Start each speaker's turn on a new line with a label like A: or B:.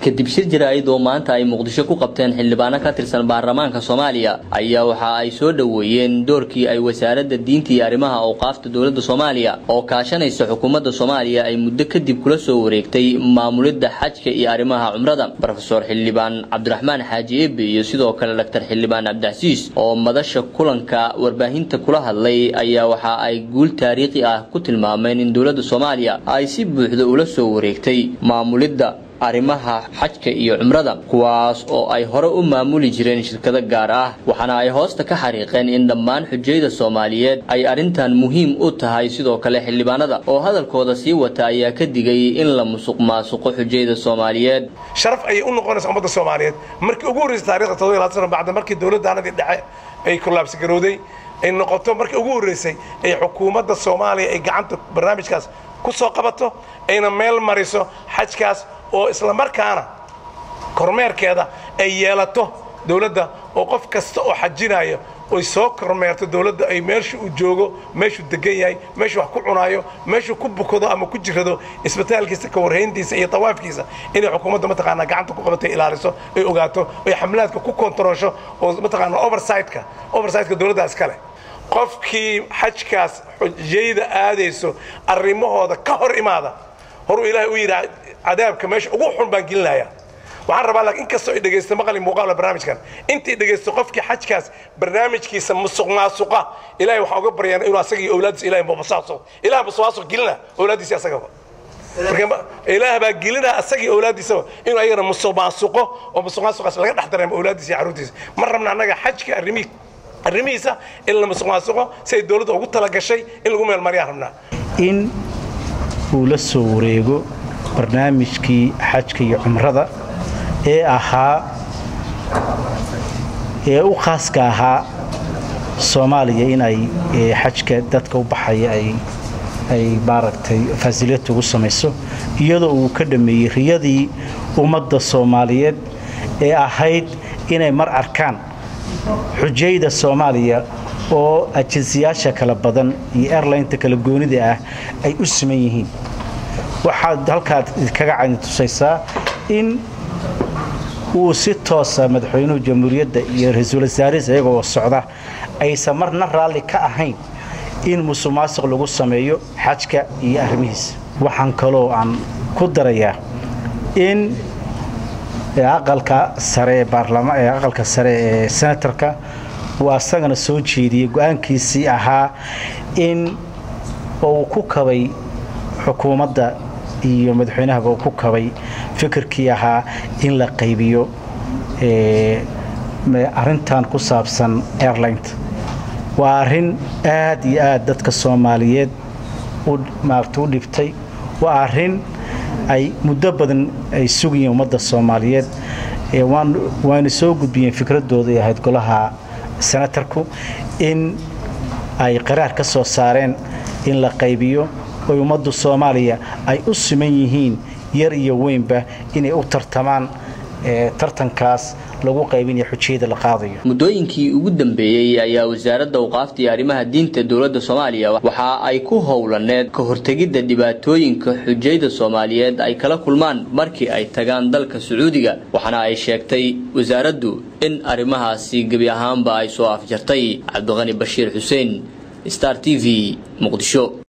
A: kadib shir jaraa'id oo maanta ay muqdisho ku qabteen xildhibaano ka tirsan baarlamaanka soomaaliya ayaa waxa ay soo dhoweeyeen doorkii ay wasaaradda diinta iyo arrimaha awqaafta dowladda soomaaliya oo kaashanaysa xukuumadda soomaaliya ay muddo kadib kula soo wareegtay maamulidda xajka iyo arrimaha cumrada rofeor xildhibaan cabdiraxmaan xaaji eebe iyo sidoo kale daktar xildhibaan cabdicasiis oo madasha kulanka warbaahinta kula hadlay ayaa waxa ay guul taariikhi ah ku tilmaameen in dowladda soomaaliya ay si buuxda ula soo wareegtay maamulidda arrimaha xajka iyo cumrada kuwaas oo ay hore u maamuli jireen shirkado gaar ah waxaana ay hoosta ka xariiqeen in dhammaan xujayda soomaaliyeed ay arrintan muhiim u tahay sidoo kale xildhibaanada oo hadalkooda sii wata ayaa ka digay in la musuq maasuqo xujayda soomaaliyeed
B: sharaf ayay u noqonaysa ummadda soomaaliyeed markii ugu horreysay taarikhda todoba iyo labaatan sano bacda markii dowladdaanadii dhexe ay kulaabsigarowday ay noqoto markii ugu horreysay ay xukuumadda soomaaliya ay gacanta barnaamijkaas ku soo qabato ayna meel mariso xajkaas oo isla markaana kormeerkeeda ay yeelato dowladda oo qof kasta oo xajinaya oy soo kormeerto dowladda ay meesha uu joogo meeshuu degan yahay meeshuu wax ku cunaayo meeshuu ku bukado ama ku jirado isbitaalkiisa ka warhayntiisa iyo tawaafkiisa inay xukuumadda mataqaanaa gacanta ku qabato ilaaliso ay ogaato ay xamlaadka ku kontaroosho oo mataqaanaa oversightka oversightka dowladda iskale qofkii xajkaas xujayda aadayso arrimahooda ka hor imaada horuu ilaahay u yidhi cadaabka meesha ugu xun baan gelinaya waxaan rabaa laakiin inkastoo ay dhegaysto maqali muuqaala barnaamijkan intii dhegaysto qofkii xajkaas barnaamijkiisa musuq maasuqa ilaahay waxaa uga baryaan inuu asaga iyo awlaadiisa ilahay mubasaasuq ilaah musuqmaasuq gelina awlaadiisa asagaba marka ilaah baa gelina asagii awlaadiisaba inuu ayagana musuq maasuqo oo musuq maasuqaas laga dhex dareemo awlaadiisa iyo carruurtiisa ma rabna annaga xajka arrimihi arrimihiisa in la musuq maasuqo si ay dowladda ugu talagashay in lagu meel mariyaan rabnaa
C: in uu la soo wareego barnaamijkii xajka iyo cumrada ee ahaa ee u khaaska ahaa soomaaliya in ay xajka dadka u baxaya ay maaragtay fasiliyad ugu samayso iyadoo uu ka dhammeeyey riyadii ummadda soomaaliyeed ee ahayd inay mar arkaan xujayda soomaaliya oo ajensiyaasha kala badan iyo airlineta kala goonida ah ay u siman yihiin waxaad halkaad kaga cani tusaysaa in uu si toosa madaxweynuhu jamhuuriyadda iyo ra-iisul wasaarihiis iyagoo socda aysan marna raalli ka ahayn in musuq maasuq lagu sameeyo xajka iyo arrimihiisa waxaan kaloo aan ku darayaa in aqalka sare ee baarlama ee aqalka sare ee senatarka uu asagana soo jeediyey go-aankiisii ahaa in uu ku kabay xukuumadda iyo madaxweynahaba uu ku kabay fikirkii ahaa in la qaybiyo arintan ku saabsan airlineta waa arrin aad iyo aad dadka soomaaliyeed maarata u dhibtay waa arrin ay muddo badan ay sugayeen ummadda soomaaliyeed waana soo gudbiyeen fikradooda ay ahayd golaha senatarku in ay qaraar ka soo saareen in la qaybiyo oy ummaddu soomaaliya ay u siman yihiin yar iyo weynba inay u tartamaan tartankaas lagu qaybinaya xujiyada la qaadayo
A: muddooyinkii ugu dambeeyey ayaa wasaaradda awqaafta iyo arrimaha diinta dowladda soomaaliya waxa ay ku howlaneed ka hortegidda dhibaatooyinka xujayda soomaaliyeed ay kala kulmaan markii ay tagaan dalka sacuudiga waxaana ay sheegtay wasaaraddu in arrimahaasi gebi ahaanba ay soo afjartay cabdiqani bashiir xuseen star t v muqdisho